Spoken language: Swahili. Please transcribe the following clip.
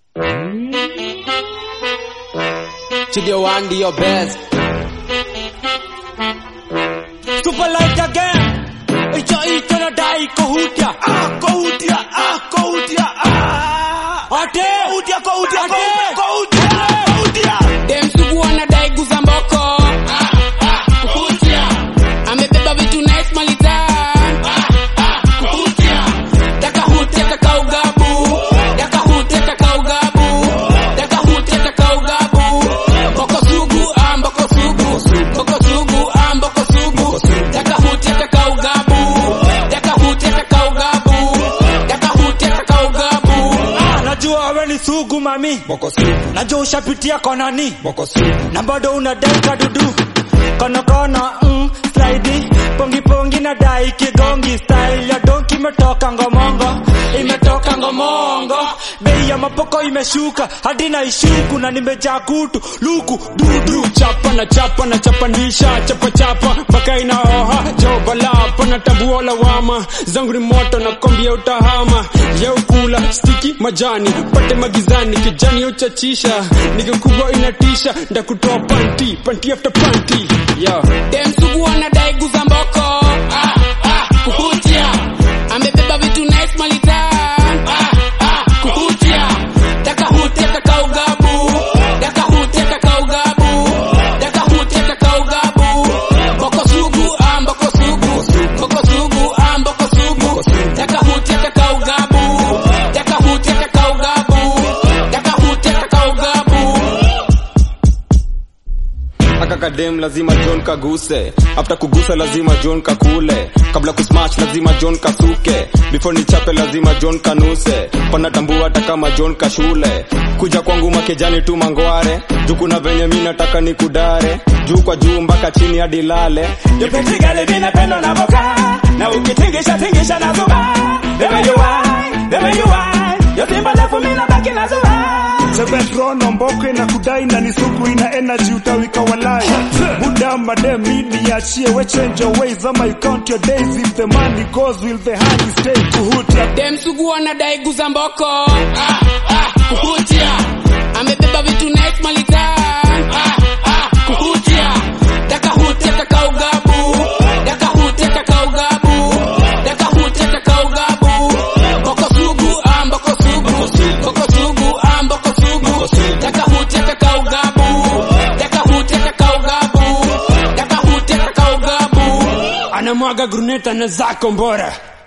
Studio One, do your best. Super light again. Icho icho na dai kohutia. Ah, kohutia, ah, kohutia, ah. Ate. Kohutia, kohutia, Ate. kohutia, kohutia. Dem sugu anadai guza mboko. Kukutia. Amebeba vitu nice malitan. Kukutia. Daka hutia kaka ugabu. Daka hutia kaka ugabu. Daka hutia kaka ugabu. Mboko sugu, ah, mboko sugu. Mboko sugu, ah, mboko sugu. Daka hutia kaka ugabu. Daka hutia kaka ugabu. Daka hutia kaka ugabu. Ah, najua wewe ni sugu mami. Boko sugu, Najua ushapitia konani. boko sugu. Na bado unadai kadudu. Kono kono, mm, slidey. Pongi pongi na dai kigongi. Style ya donki imetoka ngomongo. Imetoka ngomongo. Bei ya mapoko imeshuka. Hadi na ishuku na nimejaa kutu. Luku, dudu. chapa na chapa na chapanisha chapa chapa mpaka inaoha jobalapa na tabua lawama zangu ni moto na kombia utahama yeukula stiki majani pate magizani kijani uchachisha niga kubwa inatisha ndakutoa panti panti after panti yeah. Dem sugu anadai guza mboko. Ah, ah, kukutia. Amebeba vitu nice malitan. Ah, ah, kukutia. Daka hutia kaka ugabu. Daka hutia kaka ugabu. Daka hutia kaka ugabu. Mboko sugu, ah, mboko sugu. Mboko sugu, ah, mboko sugu. Daka hutia kaka ugabu. Daka hutia kaka ugabu. Daka hutia kaka ugabu. akakadem lazima john kaguse after kugusa lazima john kakule kabla kusmash lazima john kasuke before ni chape lazima john kanuse panatambua hata kama john kashule kuja kwangu makejani tu mangware juu kuna venye mi nataka ni kudare juu kwa juu mpaka chini hadi lale Nipitigale vina pendo na boka Na ukitingisha tingisha na zuba The way you whine, the way you whine Yo simba lefu mina baki na zuba Sebetrono mboko na kudai na ni sugu ina energy utawika walai Buda madem midi achie we change your ways ama you count your days if the money goes will the honey stay kuhutia Dem sugu anadai guza mboko. Ah, ah, kukutia. Amebeba vitu nice malitan. Ah, ah, kukutia. Daka hutia kaka ugabu. Daka hutia kaka ugabu. Daka hutia kaka ugabu. Mboko sugu, ah, mboko sugu. Mboko sugu, ah, mboko sugu. Daka hutia kaka ugabu. Daka hutia kaka ugabu. Daka hutia kaka ugabu. anamwaga gruneta na zako mbora